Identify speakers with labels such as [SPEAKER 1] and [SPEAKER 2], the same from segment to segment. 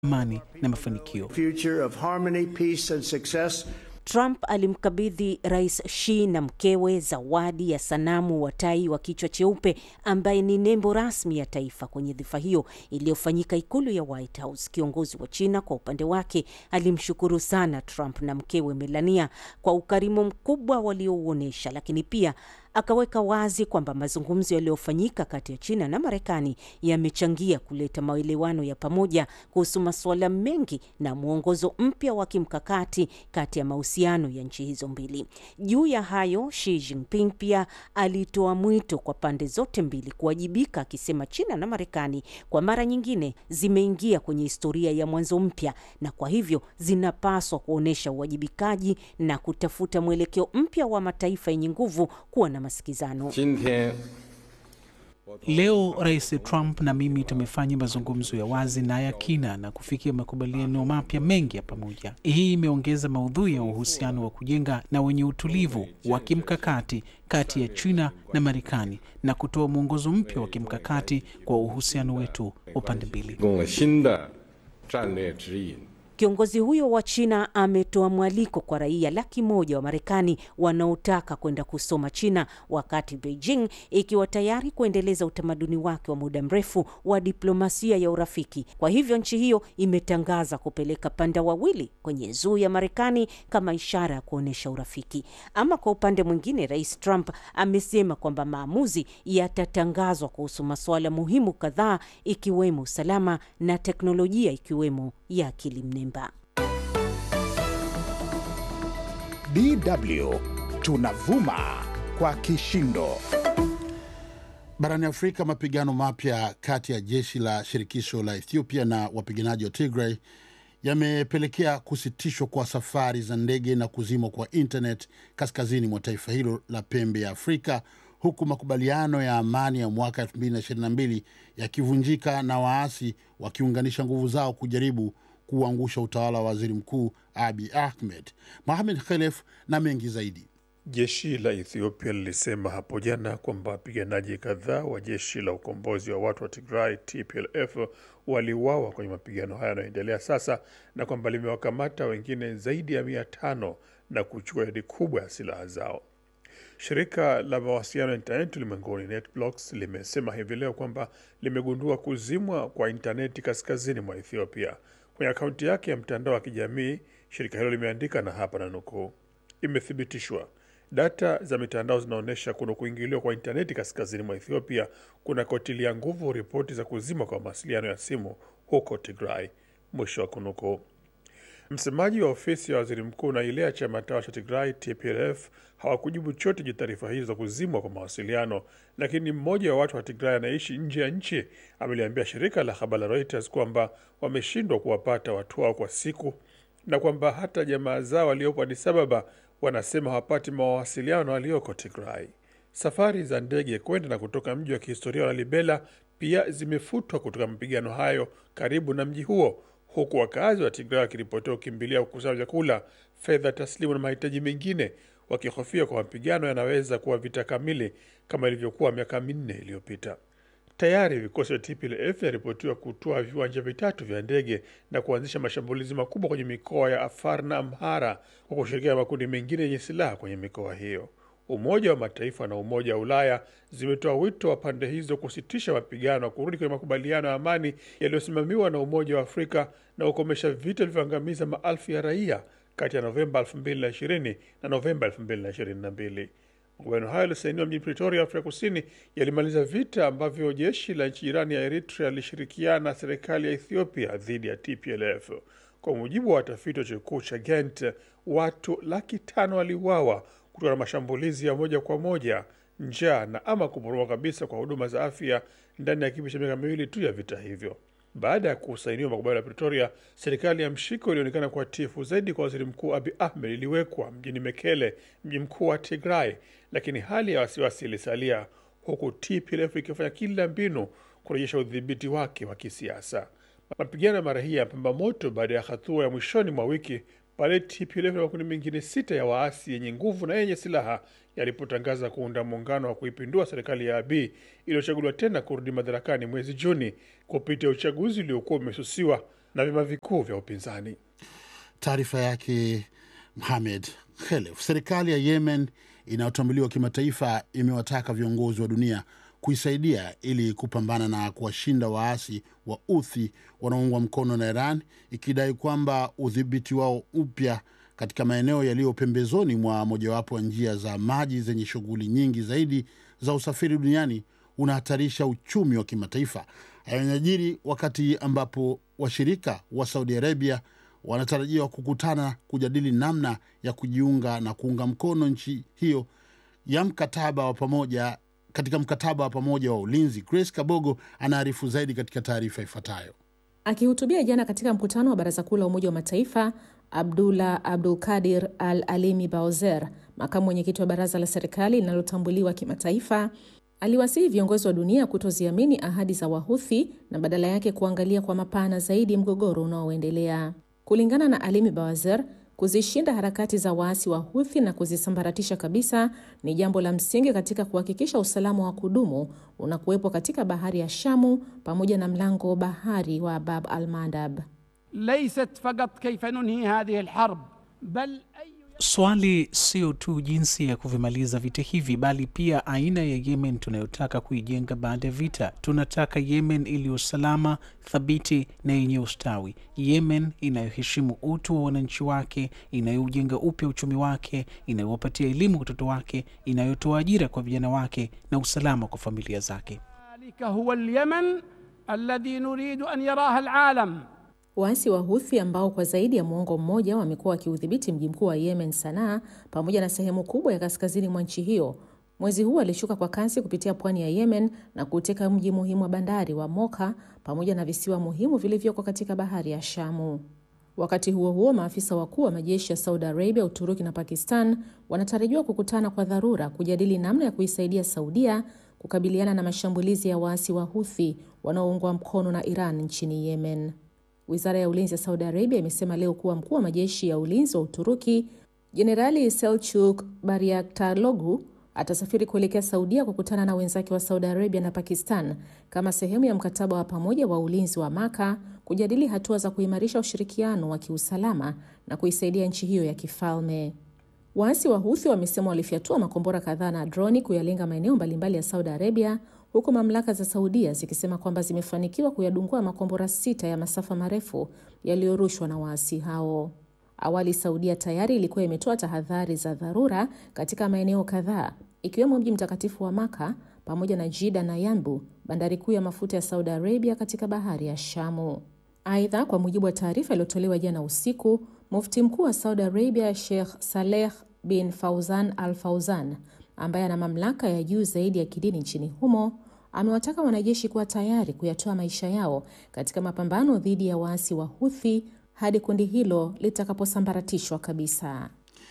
[SPEAKER 1] amani na mafanikio.
[SPEAKER 2] future of harmony, peace, and success.
[SPEAKER 3] Trump alimkabidhi Rais Xi na mkewe zawadi ya sanamu wa tai wa kichwa cheupe ambaye ni nembo rasmi ya taifa kwenye dhifa hiyo iliyofanyika ikulu ya White House. Kiongozi wa China kwa upande wake alimshukuru sana Trump na mkewe Melania kwa ukarimu mkubwa waliouonyesha, lakini pia akaweka wazi kwamba mazungumzo yaliyofanyika kati ya China na Marekani yamechangia kuleta maelewano ya pamoja kuhusu masuala mengi na mwongozo mpya wa kimkakati kati ya mahusiano ya nchi hizo mbili. Juu ya hayo, Xi Jinping pia alitoa mwito kwa pande zote mbili kuwajibika, akisema China na Marekani kwa mara nyingine zimeingia kwenye historia ya mwanzo mpya na kwa hivyo zinapaswa kuonyesha uwajibikaji na kutafuta mwelekeo mpya wa mataifa yenye nguvu kuwa na masikizano.
[SPEAKER 4] 今天
[SPEAKER 1] Leo Rais Trump na mimi tumefanya mazungumzo ya wazi na ya kina na kufikia makubaliano mapya mengi ya pamoja. Hii imeongeza maudhui ya uhusiano wa kujenga na wenye utulivu wa kimkakati kati ya China na Marekani na kutoa mwongozo mpya wa kimkakati kwa uhusiano wetu wa pande mbili.
[SPEAKER 4] 提供了新的战略指引。
[SPEAKER 3] Kiongozi huyo wa China ametoa mwaliko kwa raia laki moja wa Marekani wanaotaka kwenda kusoma China, wakati Beijing ikiwa tayari kuendeleza utamaduni wake wa muda mrefu wa diplomasia ya urafiki. Kwa hivyo nchi hiyo imetangaza kupeleka panda wawili kwenye zuu ya Marekani kama ishara ya kuonyesha urafiki. Ama kwa upande mwingine, Rais Trump amesema kwamba maamuzi yatatangazwa kuhusu masuala muhimu kadhaa, ikiwemo usalama na teknolojia, ikiwemo ya akili mnemba.
[SPEAKER 5] DW tunavuma kwa kishindo.
[SPEAKER 6] Barani Afrika, mapigano mapya kati ya jeshi la shirikisho la Ethiopia na wapiganaji wa Tigray yamepelekea kusitishwa kwa safari za ndege na kuzimwa kwa internet kaskazini mwa taifa hilo la pembe ya Afrika, huku makubaliano ya amani ya mwaka 2022 yakivunjika na waasi wakiunganisha nguvu zao kujaribu kuangusha utawala wa waziri mkuu Abi Ahmed. Mohamed Khelef na mengi zaidi.
[SPEAKER 7] Jeshi la Ethiopia lilisema hapo jana kwamba wapiganaji kadhaa wa jeshi la ukombozi wa watu wa Tigray TPLF waliuawa kwenye mapigano haya yanayoendelea sasa na kwamba limewakamata wengine zaidi ya mia tano na kuchukua idadi kubwa ya silaha zao. Shirika la mawasiliano ya intaneti ulimwenguni NetBlocks limesema hivi leo kwamba limegundua kuzimwa kwa intaneti kaskazini mwa Ethiopia. Kwenye akaunti yake ya mtandao wa kijamii, shirika hilo limeandika, na hapa na nukuu, imethibitishwa data za mitandao zinaonyesha kuna kuingiliwa kwa intaneti kaskazini mwa Ethiopia kunakotilia nguvu ripoti za kuzima kwa mawasiliano ya simu huko Tigray, mwisho wa kunukuu. Msemaji wa ofisi ya waziri mkuu na ile ya chama tawala cha Tigray TPLF hawakujibu chote juu taarifa hizo za kuzimwa kwa mawasiliano, lakini mmoja wa watu wa Tigray anaishi nje ya nchi ameliambia shirika la habari la Reuters kwamba wameshindwa kuwapata watu wao kwa siku na kwamba hata jamaa zao waliopo Addis Ababa wanasema hawapati mawasiliano na walioko Tigray. Safari za ndege kwenda na kutoka mji wa kihistoria wa Lalibela pia zimefutwa kutoka mapigano hayo karibu na mji huo, huku wakazi wa Tigray wakiripotiwa kukimbilia kukusanya vyakula, fedha taslimu na mahitaji mengine, wakihofia kwa mapigano yanaweza kuwa vita kamili kama ilivyokuwa miaka minne iliyopita. Tayari vikosi vya TPLF vinaripotiwa kutoa viwanja vitatu vya ndege na kuanzisha mashambulizi makubwa kwenye mikoa ya Afar na Amhara kwa kushirikiana na makundi mengine yenye silaha kwenye mikoa hiyo. Umoja wa Mataifa na Umoja wa Ulaya zimetoa wito wa pande hizo kusitisha mapigano na kurudi kwenye makubaliano ya amani yaliyosimamiwa na Umoja wa Afrika na kukomesha vita vilivyoangamiza maelfu ya raia kati ya Novemba 2020 na Novemba 2022. Makubaliano hayo yalisainiwa mjini Pretoria, Afrika Kusini, yalimaliza vita ambavyo jeshi la nchi jirani ya Eritrea lilishirikiana na serikali ya Ethiopia dhidi ya TPLF. Kwa mujibu wa watafiti wa chuo kikuu cha Ghent, watu laki tano waliuawa kutokana na mashambulizi ya moja kwa moja, njaa na ama kuporomoka kabisa kwa huduma za afya ndani ya kipindi cha miaka miwili tu ya vita hivyo. Baada ya kusainiwa makubaliano ya Pretoria, serikali ya mshiko ilionekana kuwa tifu zaidi kwa waziri mkuu Abi Ahmed iliwekwa mjini Mekele, mji mkuu wa Tigray, lakini hali ya wasiwasi ilisalia, huku TPLF ikifanya kila mbinu kurejesha udhibiti wake wa kisiasa. Mapigano ya mara hii yapamba moto baada ya hatua ya mwishoni mwa wiki pale TPLF na makundi mengine sita ya waasi yenye nguvu na yenye silaha yalipotangaza kuunda muungano wa kuipindua serikali ya Abiy iliyochaguliwa tena kurudi madarakani mwezi Juni kupitia uchaguzi uliokuwa umesusiwa na vyama vikuu vya upinzani.
[SPEAKER 6] Taarifa yake Mohamed Khelef. Serikali ya Yemen inayotambuliwa kimataifa imewataka viongozi wa dunia kuisaidia ili kupambana na kuwashinda waasi wa Uthi wanaoungwa mkono na Iran, ikidai kwamba udhibiti wao upya katika maeneo yaliyo pembezoni mwa mojawapo ya njia za maji zenye shughuli nyingi zaidi za usafiri duniani unahatarisha uchumi wa kimataifa. Hayo yanajiri wakati ambapo washirika wa Saudi Arabia wanatarajiwa kukutana kujadili namna ya kujiunga na kuunga mkono nchi hiyo ya mkataba wa pamoja katika mkataba wa pamoja wa ulinzi. Grace Kabogo anaarifu zaidi katika taarifa ifuatayo.
[SPEAKER 8] Akihutubia jana katika mkutano wa Baraza Kuu la Umoja wa Mataifa, Abdullah Abdul Kadir Al Alimi Baozer, makamu mwenyekiti wa baraza la serikali linalotambuliwa kimataifa, aliwasihi viongozi wa dunia kutoziamini ahadi za Wahuthi na badala yake kuangalia kwa mapana zaidi mgogoro unaoendelea. Kulingana na Alimi Bawazer, kuzishinda harakati za waasi wa Huthi na kuzisambaratisha kabisa ni jambo la msingi katika kuhakikisha usalama wa kudumu unakuwepo katika bahari ya Shamu pamoja na mlango wa bahari wa Bab al Mandab.
[SPEAKER 9] ليست فقط كيف ننهي هذه الحرب بل أي
[SPEAKER 1] Swali sio tu jinsi ya kuvimaliza vita hivi, bali pia aina ya Yemen tunayotaka kuijenga baada ya vita. Tunataka Yemen iliyo salama, thabiti na yenye ustawi, Yemen inayoheshimu utu wa wananchi wake, inayoujenga upya uchumi wake, inayowapatia elimu watoto wake, inayotoa ajira kwa vijana wake na usalama kwa familia zake.
[SPEAKER 9] ذلك هو اليمن الذي نريد أن يراه العالم
[SPEAKER 8] Waasi wa Huthi ambao kwa zaidi ya muongo mmoja wamekuwa wakiudhibiti mji mkuu wa Yemen, Sanaa, pamoja na sehemu kubwa ya kaskazini mwa nchi hiyo, mwezi huu walishuka kwa kasi kupitia pwani ya Yemen na kuteka mji muhimu wa bandari wa Moka pamoja na visiwa muhimu vilivyoko katika bahari ya Shamu. Wakati huo huo, maafisa wakuu wa majeshi ya Saudi Arabia, Uturuki na Pakistan wanatarajiwa kukutana kwa dharura kujadili namna ya kuisaidia Saudia kukabiliana na mashambulizi ya waasi wa Huthi wanaoungwa mkono na Iran nchini Yemen. Wizara ya ulinzi ya Saudi Arabia imesema leo kuwa mkuu wa majeshi ya ulinzi wa Uturuki Jenerali Selchuk Bayraktaroglu atasafiri kuelekea Saudia kukutana na wenzake wa Saudi Arabia na Pakistan kama sehemu ya mkataba wa pamoja wa ulinzi wa Maka kujadili hatua za kuimarisha ushirikiano wa kiusalama na kuisaidia nchi hiyo ya kifalme. Waasi wa Huthi wamesema walifyatua makombora kadhaa na droni kuyalenga maeneo mbalimbali ya Saudi Arabia, huku mamlaka za Saudia zikisema kwamba zimefanikiwa kuyadungua makombora sita ya masafa marefu yaliyorushwa na waasi hao. Awali Saudia tayari ilikuwa imetoa tahadhari za dharura katika maeneo kadhaa ikiwemo mji mtakatifu wa Maka pamoja na Jida na Yanbu, bandari kuu ya mafuta ya Saudi Arabia katika bahari ya Shamu. Aidha, kwa mujibu wa taarifa iliyotolewa jana usiku, mufti mkuu wa Saudi Arabia Sheikh Saleh bin Fauzan Al Fauzan, ambaye ana mamlaka ya juu zaidi ya kidini nchini humo, amewataka wanajeshi kuwa tayari kuyatoa maisha yao katika mapambano dhidi ya waasi wa Huthi hadi kundi hilo litakaposambaratishwa kabisa.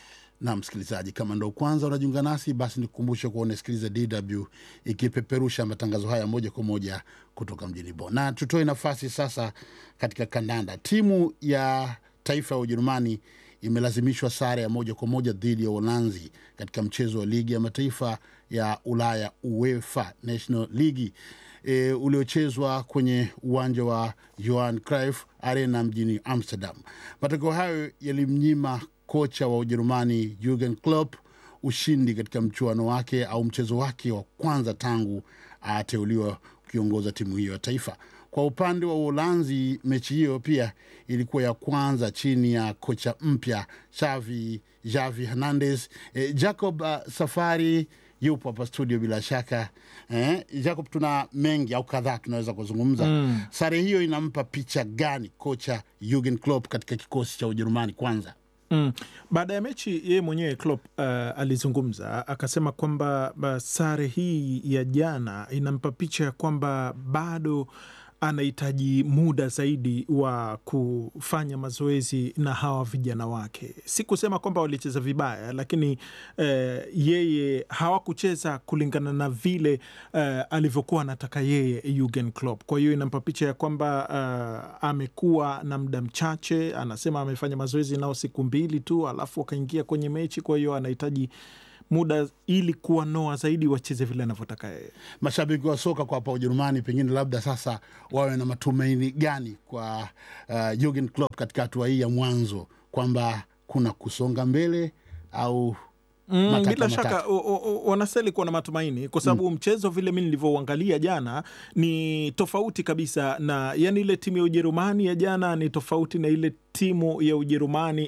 [SPEAKER 6] na msikilizaji, kama ndo kwanza unajiunga nasi, basi nikukumbushe kuwa unasikiliza DW ikipeperusha matangazo haya moja kwa moja kutoka mjini Bonn. Na tutoe nafasi sasa katika kandanda. Timu ya taifa ya Ujerumani imelazimishwa sare ya moja kwa moja dhidi ya Uholanzi katika mchezo wa ligi ya mataifa ya Ulaya UEFA National League e, uliochezwa kwenye uwanja wa Johan Cruyff Arena mjini Amsterdam. Matokeo hayo yalimnyima kocha wa Ujerumani Jurgen Klopp ushindi katika mchuano wake au mchezo wake wa kwanza tangu ateuliwa kuiongoza timu hiyo ya taifa. Kwa upande wa Uholanzi, mechi hiyo pia ilikuwa ya kwanza chini ya kocha mpya Xavi Javi Hernandez. E, Jacob uh, Safari yupo hapa studio bila shaka eh, Jacob, tuna mengi au kadhaa tunaweza kuzungumza mm. Sare hiyo inampa picha gani kocha Jurgen Klopp katika kikosi cha Ujerumani kwanza?
[SPEAKER 10] Mm. Baada ya mechi yeye mwenyewe Klopp uh, alizungumza akasema kwamba uh, sare hii ya jana inampa picha ya kwamba bado anahitaji muda zaidi wa kufanya mazoezi na hawa vijana wake. Si kusema kwamba walicheza vibaya, lakini eh, yeye hawakucheza kulingana na vile eh, alivyokuwa anataka yeye Jurgen Klopp. Kwa hiyo inampa picha ya kwamba eh, amekuwa na muda mchache. Anasema amefanya mazoezi nao siku mbili tu, alafu akaingia kwenye mechi, kwa hiyo anahitaji muda ili kuwanoa zaidi wacheze vile anavyotaka yeye.
[SPEAKER 6] Mashabiki wa soka kwa hapa Ujerumani pengine labda sasa wawe na matumaini gani kwa uh, Jurgen Klopp katika hatua hii ya mwanzo kwamba kuna kusonga mbele au
[SPEAKER 10] Mm,
[SPEAKER 6] matata
[SPEAKER 10] bila
[SPEAKER 6] matata?
[SPEAKER 10] shaka o- o- o- wanastahili kuwa na matumaini kwa sababu mchezo vile mi nilivyouangalia jana ni tofauti kabisa na yani, ile timu ya Ujerumani ya jana ni tofauti na ile timu ya Ujerumani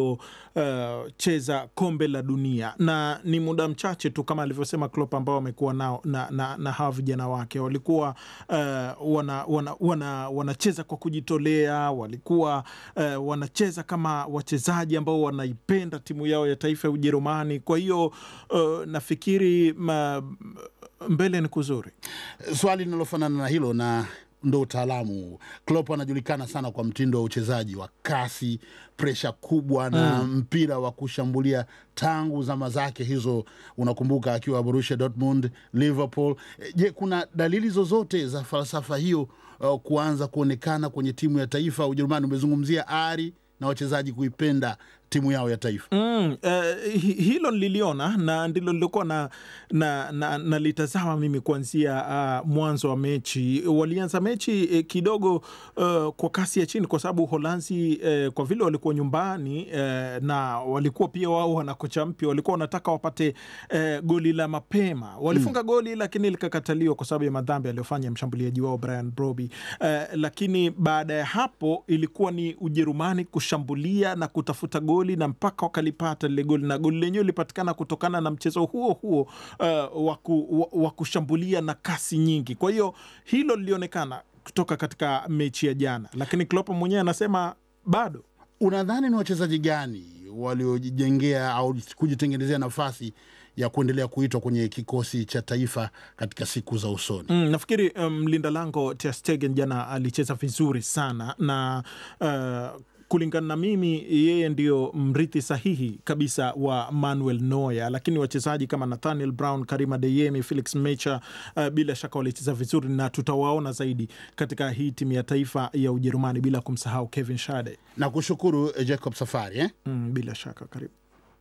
[SPEAKER 10] iliyocheza kombe la dunia, na ni muda mchache tu kama alivyosema Klopp ambao wamekuwa nao na, na, na hawa vijana wake walikuwa uh, wana, wana, wana, wanacheza kwa kujitolea, walikuwa uh, wanacheza kama wachezaji ambao wanaipenda timu yao ya taifa ya Ujerumani. Kwa hiyo uh, nafikiri ma, mbele ni kuzuri.
[SPEAKER 6] Swali linalofanana na hilo na ndo utaalamu. Klopp anajulikana sana kwa mtindo wa uchezaji wa kasi, presha kubwa na
[SPEAKER 10] Mm.
[SPEAKER 6] mpira wa kushambulia tangu zama zake hizo, unakumbuka akiwa Borussia Dortmund, Liverpool. Eh, Je, kuna dalili zozote za falsafa hiyo uh, kuanza kuonekana kwenye timu ya taifa ya Ujerumani? Umezungumzia ari na wachezaji kuipenda timu yao ya taifa.
[SPEAKER 10] Mm, eh, hi- hilo nililiona na ndilo lilokuwa na, na, na, nalitazama mimi kuanzia uh, mwanzo wa mechi. Walianza mechi eh, kidogo uh, kwa kasi ya chini, kwa sababu Uholanzi eh, kwa vile walikuwa nyumbani eh, na walikuwa pia wao wana kocha mpya, walikuwa wanataka wapate eh, goli la mapema. Walifunga goli lakini likakataliwa kwa sababu ya madhambi aliyofanya mshambuliaji wao Brian Broby. Eh, lakini baada ya hapo ilikuwa ni Ujerumani kushambulia na kutafuta goli na mpaka wakalipata lile goli, na goli lenyewe lilipatikana kutokana na mchezo huo huo uh, wa ku- wa- wa kushambulia na kasi nyingi. Kwa hiyo hilo lilionekana kutoka katika mechi ya jana, lakini Klopp mwenyewe anasema bado
[SPEAKER 6] Unadhani ni wachezaji gani waliojijengea au kujitengenezea nafasi ya kuendelea kuitwa kwenye kikosi cha taifa katika siku za usoni?
[SPEAKER 10] Mm, nafikiri mlinda lango Ter Stegen jana alicheza vizuri sana na uh, kulingana na mimi yeye ndio mrithi sahihi kabisa wa Manuel Neuer, lakini wachezaji kama Nathaniel Brown, Karima Adeyemi, Felix Mecha uh, bila shaka walicheza vizuri na tutawaona zaidi katika hii timu ya taifa ya Ujerumani, bila kumsahau Kevin Schade.
[SPEAKER 6] Na kushukuru eh, Jacob Safari eh?
[SPEAKER 10] Mm, bila shaka karibu.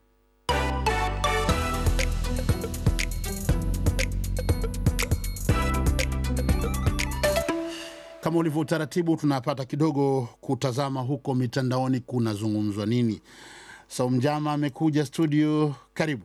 [SPEAKER 6] Kama ulivyo utaratibu, tunapata kidogo kutazama huko mitandaoni kunazungumzwa nini. Saumjama amekuja studio, karibu.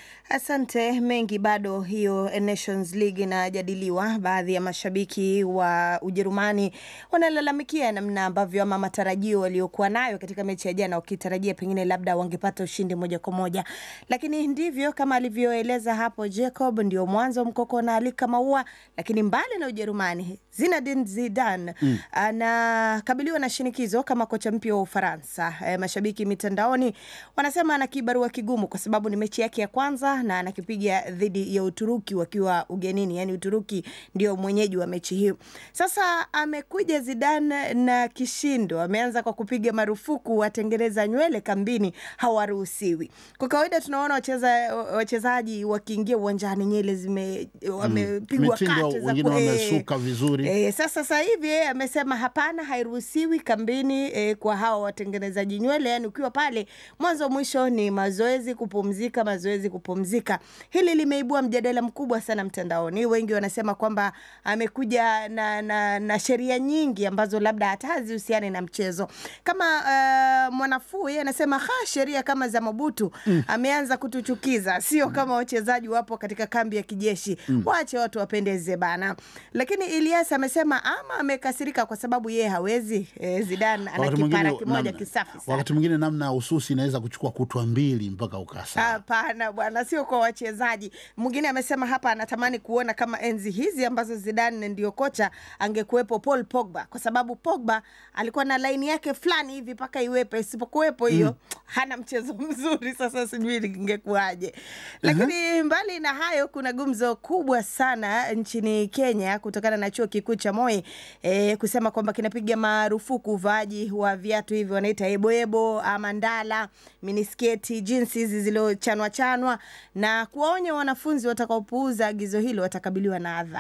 [SPEAKER 11] Asante. Mengi bado hiyo Nations League inajadiliwa. Baadhi ya mashabiki wa Ujerumani wanalalamikia namna ambavyo ama matarajio waliokuwa nayo katika mechi ya jana, wakitarajia pengine labda wangepata ushindi moja kwa moja, lakini ndivyo kama alivyoeleza hapo Jacob, ndio mwanzo mkoko na alika maua. Lakini mbali na Ujerumani, Zinedine Zidane
[SPEAKER 12] Mm.
[SPEAKER 11] anakabiliwa na shinikizo kama kocha mpya wa Ufaransa. E, mashabiki mitandaoni wanasema ana kibarua kigumu kwa sababu ni mechi yake ya kwanza na anakipiga dhidi ya Uturuki wakiwa ugenini, yani Uturuki ndio mwenyeji wa mechi hiyo. Sasa amekuja Zidane na kishindo, ameanza kwa kupiga marufuku watengeneza nywele kambini hawaruhusiwi. Kwa kawaida tunaona wacheza wachezaji wakiingia uwanjani nywele zime wamepigwa
[SPEAKER 6] Mitindo,
[SPEAKER 11] kati za
[SPEAKER 6] wengine
[SPEAKER 11] ku-
[SPEAKER 6] wamesuka
[SPEAKER 11] eh,
[SPEAKER 6] vizuri.
[SPEAKER 11] Eh, sasa sasa hivi yeye amesema hapana, hairuhusiwi kambini eh, kwa hawa watengenezaji nywele. Yani ukiwa pale mwanzo mwisho ni mazoezi, kupumzika, mazoezi, kupumzika. Hili limeibua mjadala mkubwa sana mtandaoni. Wengi wanasema kwamba amekuja na, na, na sheria nyingi ambazo labda hata hazihusiani na mchezo. Kama uh, mwanafuu yeye anasema ha, sheria kama za Mobutu
[SPEAKER 12] Mm.
[SPEAKER 11] ameanza kutuchukiza, sio kama wachezaji wapo katika kambi ya kijeshi.
[SPEAKER 12] Mm.
[SPEAKER 11] Waache watu wapendeze bana. Lakini Elias amesema ama amekasirika kwa sababu yeye hawezi. E, Zidane ana
[SPEAKER 6] Wakati
[SPEAKER 11] kipara
[SPEAKER 6] mwingine
[SPEAKER 11] kimoja
[SPEAKER 6] namna-
[SPEAKER 11] kisafi sana.
[SPEAKER 6] wakati mwingine namna ya ususi inaweza kuchukua kutwa mbili mpaka ukasa.
[SPEAKER 11] Hapana bwana, sio kwa wachezaji. Mwingine amesema hapa anatamani kuona kama enzi hizi ambazo Zidane ndio kocha angekuwepo Paul Pogba, kwa sababu Pogba alikuwa na laini yake fulani hivi mpaka iwepo, isipokuwepo hiyo
[SPEAKER 12] Mm.
[SPEAKER 11] hana mchezo mzuri. Sasa sijui ingekuwaje. Lakini mbali na hayo, kuna gumzo kubwa sana nchini Kenya kutokana na chuo kikuu cha Moi eh, kusema kwamba kinapiga marufuku uvaaji wa viatu hivi wanaita eboebo ama ndala, minisketi, jinsi hizi zilizochanwa chanwa na kuwaonya wanafunzi watakaopuuza agizo hilo watakabiliwa na adhabu.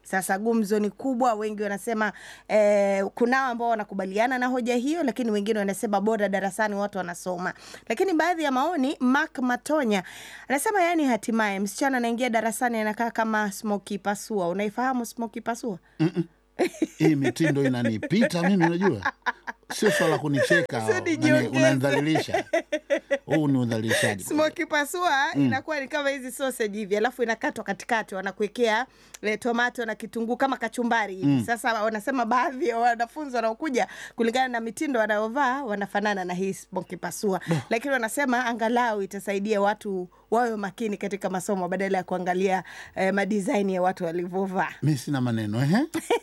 [SPEAKER 11] Sasa gumzo ni kubwa, wengi wanasema eh, kunao ambao wanakubaliana na hoja hiyo, lakini wengine wanasema bora darasani watu wanasoma. Lakini baadhi ya maoni, Mark Matonya anasema yani, hatimaye msichana anaingia darasani anakaa kama Smoky Pasua. Unaifahamu Smoky Pasua?
[SPEAKER 6] hii mitindo inanipita mimi, unajua sio swala la kunicheka,
[SPEAKER 11] Sio
[SPEAKER 6] nani,
[SPEAKER 11] nijiongeze.
[SPEAKER 6] unanidhalilisha. Huu ni udhalilishaji.
[SPEAKER 11] Smoky pasua
[SPEAKER 6] Mm.
[SPEAKER 11] inakuwa ni kama hizi sausage hivi, alafu inakatwa katikati, wanakuwekea eh, tomato na kitunguu kama kachumbari hivi.
[SPEAKER 6] Mm.
[SPEAKER 11] Sasa wanasema baadhi ya wanafunzi wanaokuja kulingana na mitindo wanayovaa wanafanana na hii smoky pasua, lakini wanasema angalau itasaidia watu wawe makini katika masomo badala ya kuangalia eh, madisaini ya watu walivyovaa.
[SPEAKER 6] Mi sina maneno ehe.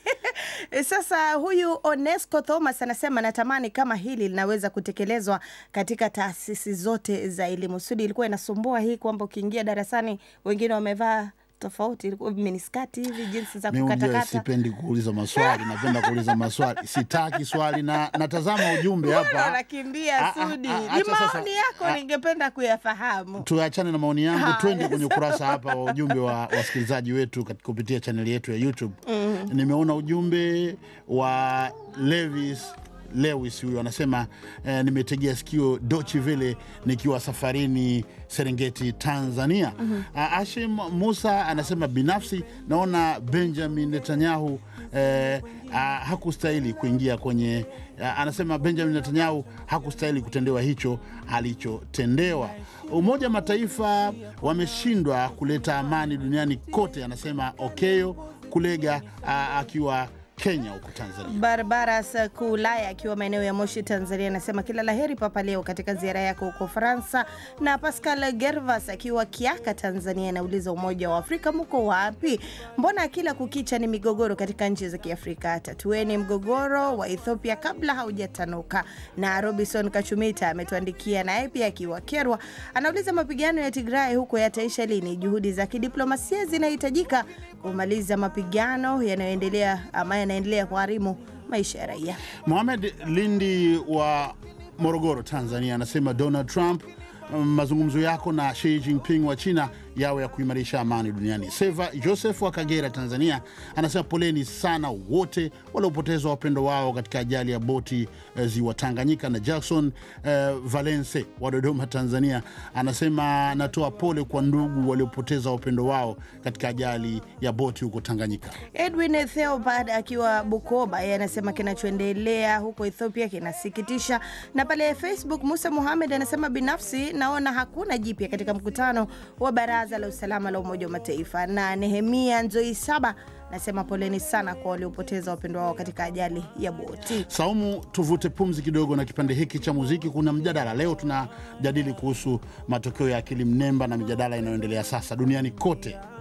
[SPEAKER 11] E, Sasa huyu Onesco Thomas anasema natamani kama hili linaweza kutekelezwa katika taasisi zote za elimu. Sudi ilikuwa inasumbua hii kwamba ukiingia darasani wengine wamevaa tofauti, ilikuwa miniskati hivi, jinsi za
[SPEAKER 6] Mi unajua
[SPEAKER 11] kukatakata.
[SPEAKER 6] sipendi kuuliza maswali, napenda kuuliza maswali, sitaki swali na natazama ujumbe
[SPEAKER 11] Mbona
[SPEAKER 6] hapa.
[SPEAKER 11] unakimbia Sudi?
[SPEAKER 6] ah,
[SPEAKER 11] Ni
[SPEAKER 6] acha sasa.
[SPEAKER 11] maoni yako, ningependa kuyafahamu.
[SPEAKER 6] Tuachane na maoni yangu,
[SPEAKER 11] Haya,
[SPEAKER 6] twende kwenye
[SPEAKER 11] sawa.
[SPEAKER 6] ukurasa hapa wa ujumbe wa wasikilizaji wetu katika kupitia chaneli yetu ya YouTube.
[SPEAKER 11] Mhm.
[SPEAKER 6] Nimeona ujumbe wa Levis Lewis huyu anasema eh, nimetegea sikio Dochi Vele nikiwa safarini Serengeti, Tanzania.
[SPEAKER 12] Mhm.
[SPEAKER 6] Ah, Ashim Musa anasema binafsi naona Benjamin Netanyahu eh, ah, hakustahili kuingia kwenye ah, anasema Benjamin Netanyahu hakustahili kutendewa hicho alichotendewa. Umoja wa Mataifa wameshindwa kuleta amani duniani kote, anasema Okeyo Kulega ah, akiwa Kenya huko Tanzania.
[SPEAKER 11] Barbaras Kulaya akiwa maeneo ya Moshi, Tanzania, anasema kila laheri Papa Leo katika ziara yako huko Ufaransa. Na Pascal Gervas akiwa Kiaka, Tanzania, anauliza Umoja wa Afrika muko wapi? Mbona kila kukicha ni migogoro katika nchi za Kiafrika? Tatueni mgogoro wa Ethiopia kabla haujatanuka. Na Robinson Kachumita ametuandikia naye pia akiwa Kerwa, anauliza mapigano ya Tigray huko yataisha lini? Juhudi za kidiplomasia zinahitajika kumaliza mapigano yanayoendelea ama yanaendelea kuharimu maisha ya raia.
[SPEAKER 6] Mohamed Lindi wa Morogoro, Tanzania, anasema Donald Trump, mm, mazungumzo yako na Xi Jinping wa China yawe ya kuimarisha amani duniani. Seva Joseph wa Kagera, Tanzania, anasema poleni sana wote waliopoteza wapendo wao katika ajali ya boti eh, ziwa Tanganyika. Na Jackson eh, Valence wa Dodoma, Tanzania, anasema anatoa pole kwa ndugu waliopoteza wapendo wao katika ajali ya boti huko Tanganyika.
[SPEAKER 11] Edwin Theobald akiwa Bukoba, yeye anasema kinachoendelea huko Ethiopia kinasikitisha. Na pale Facebook, Musa Muhamed anasema binafsi naona hakuna jipya katika mkutano wa Baraza la Usalama la Umoja wa Mataifa. Na Nehemia Nzoi Saba anasema poleni sana kwa waliopoteza wapendwa wao katika ajali ya boti.
[SPEAKER 6] Saumu, tuvute pumzi kidogo na kipande hiki cha muziki. Kuna mjadala leo, tunajadili kuhusu matokeo ya akili mnemba na mijadala inayoendelea sasa duniani kote